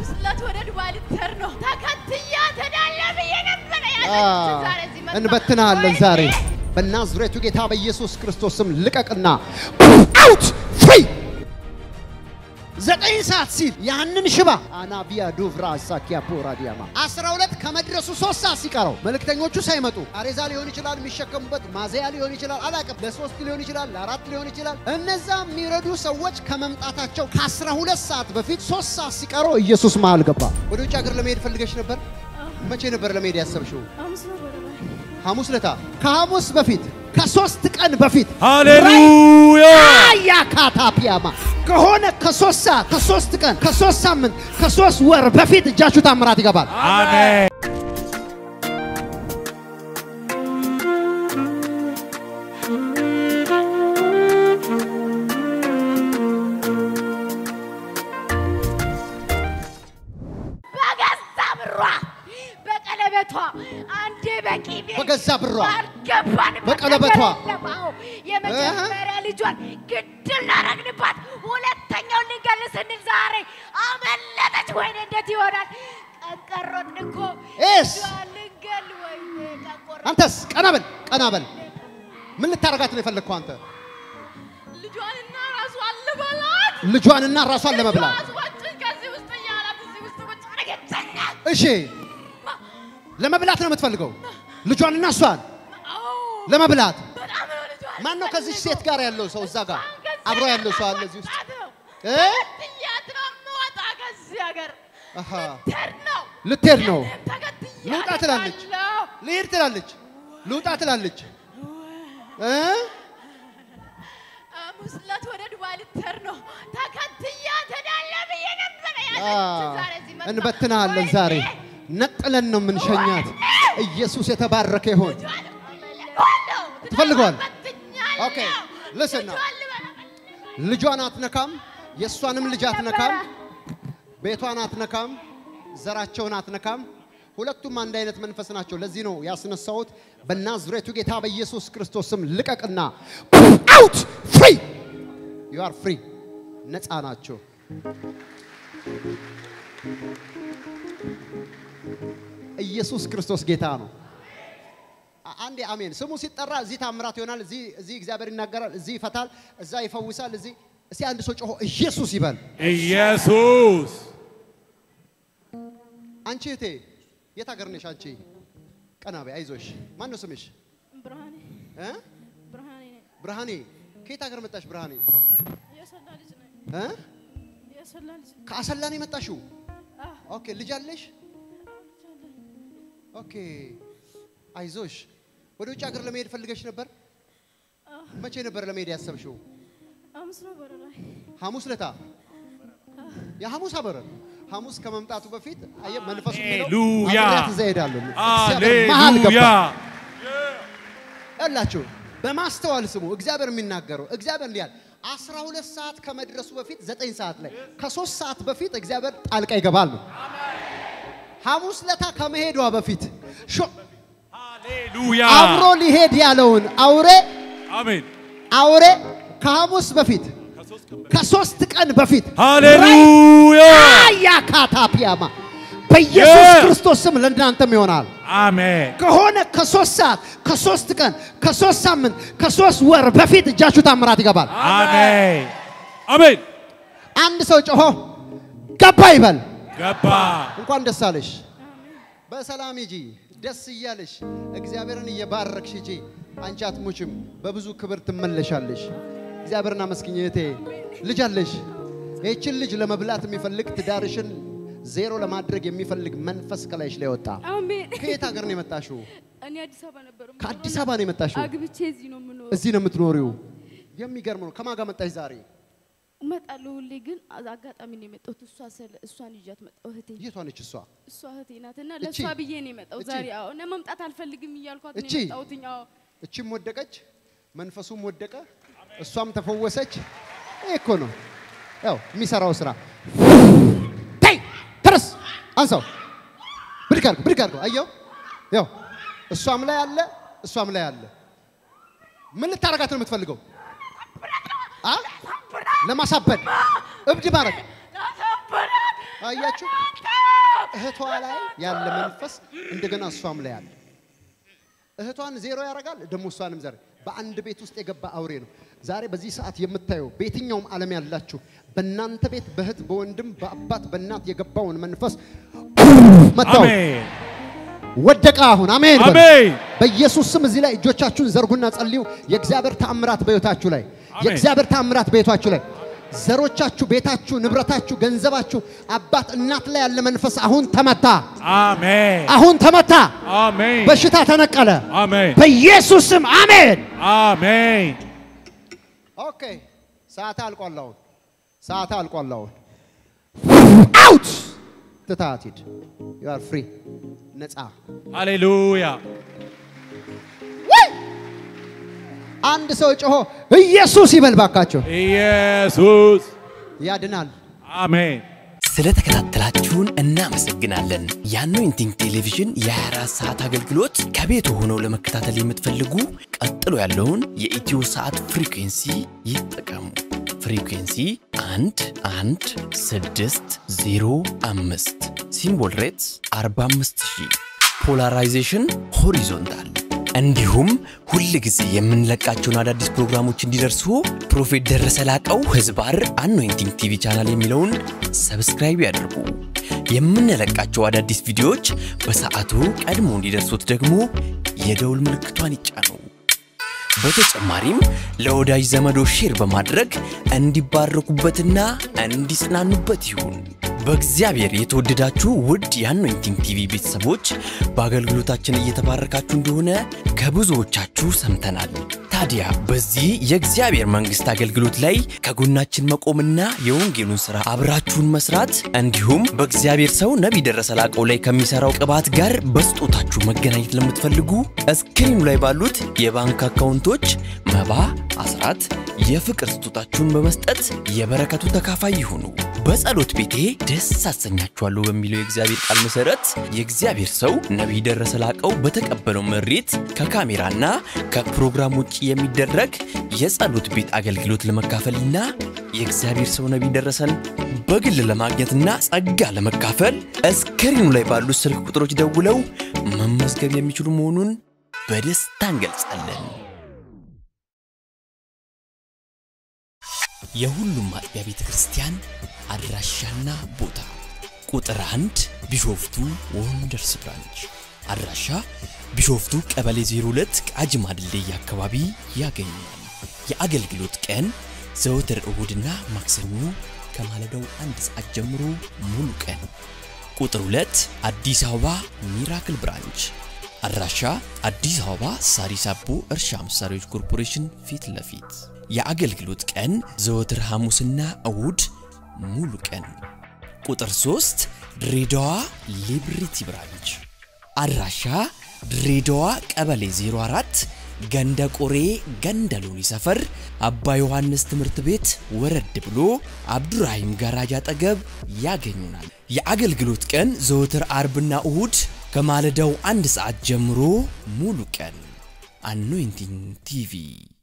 ሐሙስ ዕለት ወደ ዱባይ ልትሄድ ነው። ተከትያት እሄዳለሁ ብዬ ነበረ ያለችው። ዛሬ እዚህ መጣሁ። እንበትናለን ወይኔ! ዛሬ በናዝሬቱ ጌታ በኢየሱስ ክርስቶስ ስም ልቀቅና አውት ፍሪ ዘጠኝ ሰዓት ሲል ያንን ሽባ አናቢያ ዱቭራ ሳኪያ ፖራ ዲያማ አስራ ሁለት ከመድረሱ ሶስት ሰዓት ሲቀረው መልእክተኞቹ ሳይመጡ አሬዛ ሊሆን ይችላል የሚሸከሙበት ማዘያ ሊሆን ይችላል አላቅም ለሶስት ሊሆን ይችላል ለአራት ሊሆን ይችላል እነዛ የሚረዱ ሰዎች ከመምጣታቸው ከአስራ ሁለት ሰዓት በፊት ሶስት ሰዓት ሲቀረው ኢየሱስ መሃል ገባ ወደ ውጭ ሀገር ለመሄድ ፈልገሽ ነበር መቼ ነበር ለመሄድ ያሰብሽው ሐሙስ ነው ወደ ላይ ሐሙስ ለታ ከሐሙስ በፊት ከሶስት ቀን በፊት ሃሌሉያ ያ ካታፒያማ ከሆነ ከሶስት ሰዓት ከሶስት ቀን ከሶስት ሳምንት ከሶስት ወር በፊት እጃችሁ ታምራት ይገባል። አሜን በገዛ ብሯ በቀለበቷ አንዴ በቂቤ በገዛ ብሯ አልገባንበት በቀለበቷ ነገር የለም። አዎ፣ የመጀመሪያ ልጇን ግድል ላረግንባት፣ ሁለተኛውን ልንገል ስንል ዛሬ አመለጠች። ወይኔ እንዴት ይሆናል? ቀንቀሮን እኮ ኤስ ልጇን ልንገል ወይኔ ቀንቆሮ አንተስ ቀና በል ቀና በል። ምን ልታረጋት ነው የፈለግከው አንተ? ልጇንና ራሷን ልበላት ልጇንና ራሷን ለመብላት ራሷችን ከዚህ ውስጥ እያላት እዚህ ውስጥ ቁጭ አደረገችኛል። እሺ፣ ለመብላት ነው የምትፈልገው? ልጇንና እሷን አዎ ለመብላት በጣም ነው ልጇን ማን ነው ከዚህ ሴት ጋር ያለው ሰው እዛ ጋር አብሮ ያለው ሰው አለ እዚህ ውስጥ እ? ትያት ነው የምወጣ ከዚህ ሀገር አሃ ልትሄድ ነው ልትሄድ ነው። እኔም ተከትያት ልውጣ ትላለች። እሄዳለሁ። ልሄድ ትላለች፣ ልውጣ ትላለች። እ? ሐሙስ ዕለት ወደ ዱባይ ልትሄድ ነው። ተከትያት እሄዳለሁ ብዬ ነበረ አ፣ ያለችው። ዛሬ እዚህ መጣሁ። እንበትናለን ወይኔ! ዛሬ ነጥለን ነው የምንሸኛት። ኢየሱስ የተባረከ ይሆን። ልጇን እፈልገዋለሁ። ትፈልገዋል? በትኛለሁ። ኦኬ፣ listen now. ልጇን ልበላ- ልጇን አትነካም፣ የእሷንም ልጅ አትነካም፣ ቤቷን አትነካም፣ ዘራቸውን አትነካም። ሁለቱም አንድ አይነት መንፈስ ናቸው። ለዚህ ነው ያስነሳሁት። በናዝሬቱ ጌታ በኢየሱስ ክርስቶስ ስም ልቀቅና አውት ፍሪ ዩ አር ፍሪ ነፃ ናቸው። ኢየሱስ ክርስቶስ ጌታ ነው። አ- አንዴ አሜን። ስሙ ሲጠራ እዚህ ታምራት ይሆናል፣ እዚህ እዚህ እግዚአብሔር ይናገራል፣ እዚህ ይፈታል፣ እዛ ይፈውሳል። እዚህ እስቲ አንድ ሰው ጮሆ ኢየሱስ ይበል። ኢየሱስ አንቺ እህቴ የት ሀገር ነሽ? አንቺ ቀና በይ፣ አይዞሽ። ማን ነው ስምሽ? ብርሃኔ እ? ብርሃኔ ነኝ። ብርሃኔ። ከየት ሀገር መጣሽ ብርሃኔ? የሰላ ልጅ ነኝ። እ? የሰላ ልጅ ነኝ። ከአሰላ ነው የመጣሽው? አዎ፣ ኦኬ። ልጅ አለሽ? ልጅ አለኝ። ኦኬ። አይዞሽ። ወደ ውጭ ሀገር ለመሄድ ፈልገሽ ነበር? አዎ፣ መቼ ነበር ለመሄድ ያሰብሽው? ሐሙስ ነው ወደ ላይ ሐሙስ ለታ የሐሙስ አበረ ሐሙስ ከመምጣቱ በፊት አየህ መንፈሱ የሚለው ሃሌሉያ አብሬያት እዛ እሄዳለሁ። እግዚአብሔር መሀል ሃሌሉያ ገባ። ያላችሁ በማስተዋል ስሙ። እግዚአብሔር የሚናገረው እግዚአብሔር እንዲህ ያለ አስራ ሁለት ሰዓት ከመድረሱ በፊት ዘጠኝ ሰዓት ላይ ከሶስት ሰዓት በፊት እግዚአብሔር ጣልቃ ይገባል ነው። ሐሙስ ለታ ከመሄዷ በፊት ሾ- ሃሌሉያ አብሮ ሊሄድ ያለውን አውሬ አሜን አውሬ ከሐሙስ በፊት ከሶስት ቀን በፊት ሃሌሉያ ያ ካታፒያማ በኢየሱስ Yeah. ክርስቶስ ስም ለእናንተም ይሆናል። አሜን ከሆነ ከሶስት ሰዓት ከሶስት ቀን ከሶስት ሳምንት ከሶስት ወር በፊት እጃችሁ ታምራት ይገባል። አሜን አሜን አንድ ሰው ጮሆ ገባ ይበል። ገባ እንኳን ደስ አለሽ። በሰላም ሂጂ፣ ደስ እያለሽ እግዚአብሔርን እየባረክሽ ሂጂ። አንቺ አትሞችም፣ በብዙ ክብር ትመለሻለሽ። እግዚአብሔርን አመስግኝ እህቴ። ልጅ አለሽ። ይህችን ልጅ ለመብላት የሚፈልግ ትዳርሽን ዜሮ ለማድረግ የሚፈልግ መንፈስ ከላይሽ ላይ ወጣ። አሜን። ከየት ሀገር ነው የመጣሽው? እኔ አዲስ አበባ ነበር የምኖረው። ከአዲስ አበባ ነው የመጣሽው? አግብቼ እዚህ ነው የምኖረው። እዚህ ነው የምትኖሪው? የሚገርም ነው። ከማን ጋር መጣሽ ዛሬ? እመጣለሁ ሁሌ ግን አዝ- አጋጣሚ ነው የመጣሁት። እሷ ስለ- እሷን ይዣት መጣሁ። እህቴ የቷ ነች እሷ? እሷ እህቴ ናት እና እቺ? ለእሷ ብዬ ነው የመጣው እቺ? ዛሬ። አዎ እኔ መምጣት አልፈልግም እያልኳት ነው እቺ? የመጣሁትኝ። አዎ እችም ወደቀች፣ መንፈሱም ወደቀ፣ እሷም ተፈወሰች። ይሄ እኮ ነው ያው የሚሰራው ስራ። ተይ ተረስ፣ አንሳው፣ ብድግ አድርገው፣ ብድግ አድርገው። አየው፣ ያው እሷም ላይ አለ፣ እሷም ላይ አለ። ምን ልታረጋት ነው የምትፈልገው? አ ለማሳበድ እብድ ማድረግ ላሳብራት አያችሁ፣ እህቷ ላይ ያለ መንፈስ እንደገና እሷም ላይ አለ። እህቷን ዜሮ ያደርጋል፣ ደግሞ እሷንም ዘር በአንድ ቤት ውስጥ የገባ አውሬ ነው። ዛሬ በዚህ ሰዓት የምታየው በየትኛውም ዓለም ያላችሁ በእናንተ ቤት በእህት በወንድም በአባት በእናት የገባውን መንፈስ መታው አሜን ወደቀ። አሁን አሜን በሉ። አሜን በኢየሱስ ስም እዚህ ላይ እጆቻችሁን ዘርጉና ጸልዩ። የእግዚአብሔር ተአምራት በሕይወታችሁ ላይ አሜን። የእግዚአብሔር ተአምራት በሕይወታችሁ ላይ ዘሮቻችሁ፣ ቤታችሁ፣ ንብረታችሁ፣ ገንዘባችሁ፣ አባት እናት ላይ ያለ መንፈስ አሁን ተመታ፣ አሜን አሁን ተመታ። አሜን በሽታ ተነቀለ አሜን በኢየሱስ ስም አሜን። አሜን ኦኬ ሰዓት አልቋል። አሁን ሰዓት አልቋል። አሁን አውት ትታት ሂድ። ዩ አር ፍሪ ነፃ ሃሌሉያ አንድ ሰው ጮሆ ኢየሱስ ይበል ባካቸው። ኢየሱስ ያድናል። አሜን ስለተከታተላችሁን እናመሰግናለን። የአኖይንቲንግ ቴሌቪዥን የ24 ሰዓት አገልግሎት ከቤት ሆነው ለመከታተል የምትፈልጉ ቀጥሎ ያለውን የኢትዮ ሰዓት ፍሪኩንሲ ይጠቀሙ። ፍሪኩንሲ 1 1 6 0 5 ሲምቦል ሬትስ 45000 ፖላራይዜሽን ሆሪዞንታል እንዲሁም ሁል ጊዜ የምንለቃቸውን አዳዲስ ፕሮግራሞች እንዲደርሱ ፕሮፌት ደረሰ ላቀው ህዝባር አኖይንቲንግ ቲቪ ቻናል የሚለውን ሰብስክራይብ ያድርጉ። የምንለቃቸው አዳዲስ ቪዲዮዎች በሰዓቱ ቀድሞ እንዲደርሱት ደግሞ የደውል ምልክቷን ይጫኑ። በተጨማሪም ለወዳጅ ዘመዶ ሼር በማድረግ እንዲባረኩበትና እንዲጽናኑበት ይሁን። በእግዚአብሔር የተወደዳችሁ ውድ የአኖይንቲንግ ቲቪ ቤተሰቦች በአገልግሎታችን እየተባረካችሁ እንደሆነ ከብዙዎቻችሁ ሰምተናል። ታዲያ በዚህ የእግዚአብሔር መንግሥት አገልግሎት ላይ ከጎናችን መቆምና የወንጌሉን ሥራ አብራችሁን መስራት እንዲሁም በእግዚአብሔር ሰው ነቢይ ደረሰ ላቀው ላይ ከሚሠራው ቅባት ጋር በስጦታችሁ መገናኘት ለምትፈልጉ እስክሪኑ ላይ ባሉት የባንክ አካውንቶች መባ፣ አስራት፣ የፍቅር ስጦታችሁን በመስጠት የበረከቱ ተካፋይ ይሁኑ። በጸሎት ቤቴ ደስ አሰኛችኋለሁ በሚለው የእግዚአብሔር ቃል መሰረት የእግዚአብሔር ሰው ነቢይ ደረሰ ላቀው በተቀበለው መሬት ከካሜራና ከፕሮግራም ውጭ የሚደረግ የጸሎት ቤት አገልግሎት ለመካፈልና የእግዚአብሔር ሰው ነቢይ ደረሰን በግል ለማግኘትና ጸጋ ለመካፈል እስክሪኑ ላይ ባሉት ስልክ ቁጥሮች ደውለው መመዝገብ የሚችሉ መሆኑን በደስታ እንገልጻለን። የሁሉም አጥቢያ ቤተ ክርስቲያን አድራሻና ቦታ ቁጥር አንድ ቢሾፍቱ ወንደርስ ብራንች አድራሻ ቢሾፍቱ ቀበሌ 02 ቃጂማ ድልድይ አካባቢ ያገኛል። የአገልግሎት ቀን ዘወትር እሁድና ማክሰኞ ከማለዳው አንድ ሰዓት ጀምሮ ሙሉ ቀን። ቁጥር 2 አዲስ አበባ ሚራክል ብራንች አድራሻ አዲስ አበባ ሳሪስ አቦ እርሻ መሳሪያዎች ኮርፖሬሽን ፊት ለፊት የአገልግሎት ቀን ዘወትር ሐሙስና እሁድ ሙሉ ቀን። ቁጥር 3 ድሬዳዋ ሊብሪቲ ብራንች አድራሻ ድሬዳዋ ቀበሌ 04 ገንደ ቆሬ ገንደ ሎኒ ሰፈር አባ ዮሐንስ ትምህርት ቤት ወረድ ብሎ አብዱራሂም ጋራጅ አጠገብ ያገኙናል። የአገልግሎት ቀን ዘወትር አርብና እሁድ ከማለዳው አንድ ሰዓት ጀምሮ ሙሉ ቀን። አኖይንቲንግ ቲቪ